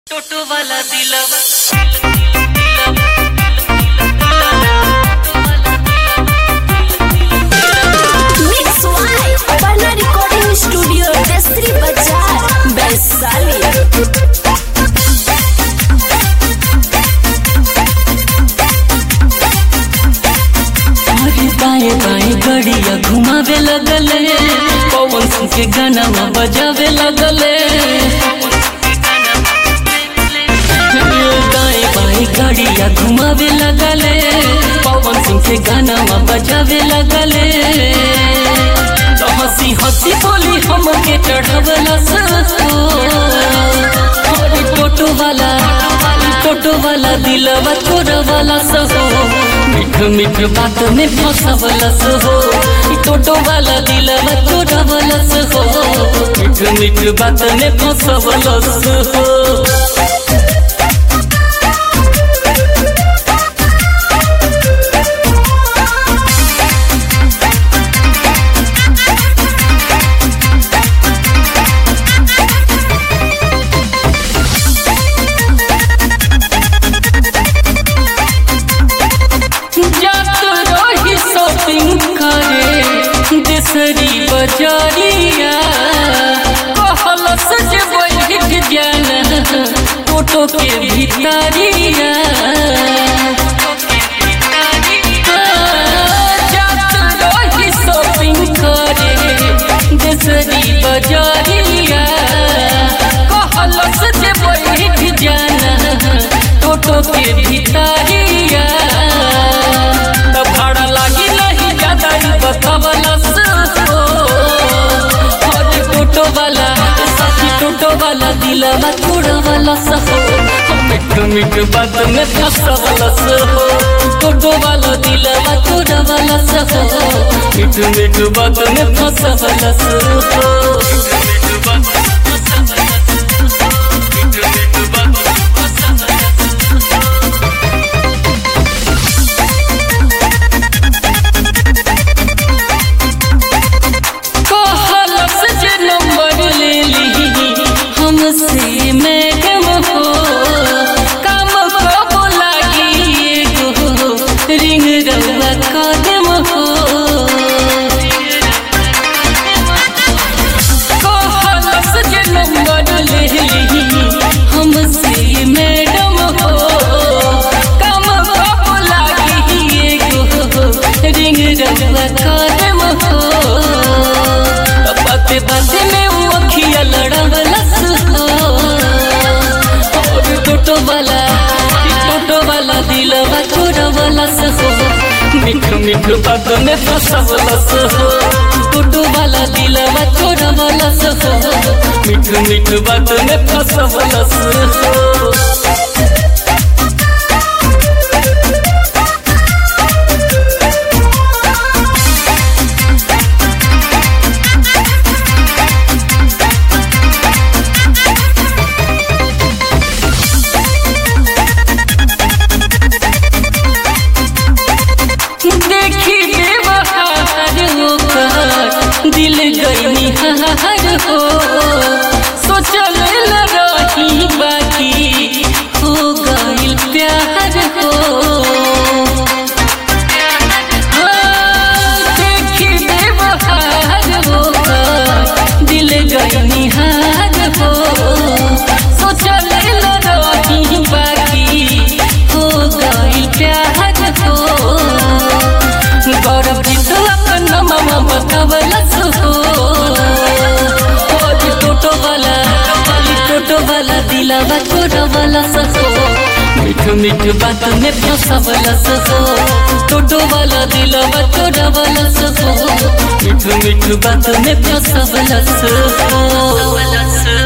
टोटो वाला दिलवा Mix Y, Parna Recording Studio, Destri Bazaar, Baisali. अरे बाएं बाएं गड़िया घुमावे लगले पवन सिंह के गाना बजावे लगले दाएं बाएं गड़िया घुमावे लगले पवन सिंह के गाना बजावे लगले तो हंसी हंसी बोली हमके चढ़वला अरे टोटो वाला टोटो वाला दिलवा तोरा वाला सहो मिठ मिठ बात में फंसवला सहो ई टोटो वाला दिलवा तोरा वाला सहो मिठ मिठ बात में फंसवला सहो जात रही शॉपिंग करे देसरी बजारिया कहल सज बैठ जाना टोटो के भितरिया जात रही शॉपिंग करे देसरी बजारिया कहल सज बैठ जाना टोटो के भितरिया त भाड़ा लागी नहीं ज्यादा ही बतावला सो अरे टोटो वाला साथी टोटो वाला दिलवा थोड़ा वाला सहो मिठ मिठ बात में फंसवला सहो टोटो वाला दिलवा थोड़ा वाला सहो मिठ मिठ बात में फंसवला सहो कहलस जे नंबर ले ली हमसे मैडम हो काम कब लागी एगो रिंग रउआ कदम हो कहलस जे नंबर ले ली हमसे मैडम हो काम कब लागी एगो रिंग रउआ कदम हो बाते बाते में वो अखिया लड़वलस हो और टोटो वाला टोटो वाला दिलवा छोड़वलस हो मिठ मिठ बात में फंसवलस हो टोटो वाला दिलवा छोड़वलस हो मिठ मिठ बात में फंसवलस हो देखी बेबहार होकर दिल गई हार हो सोचल न रही बाकी हो गई प्यार हो हाँ, देखी बेबहार होकर दिल गई हार हो सोचल न रही बाकी हो गई प्यार हो गौरव जी तो अपन मामा बतावलस हो और टोटो वाला वाली टोटो वाला दिलावा छोड़ा वाला सहो मिठ मिठ बात में फंसावलस हो टोटो वाला दिलावा छोड़ा वाला सहो मिठ मिठ बात में फंसावलस हो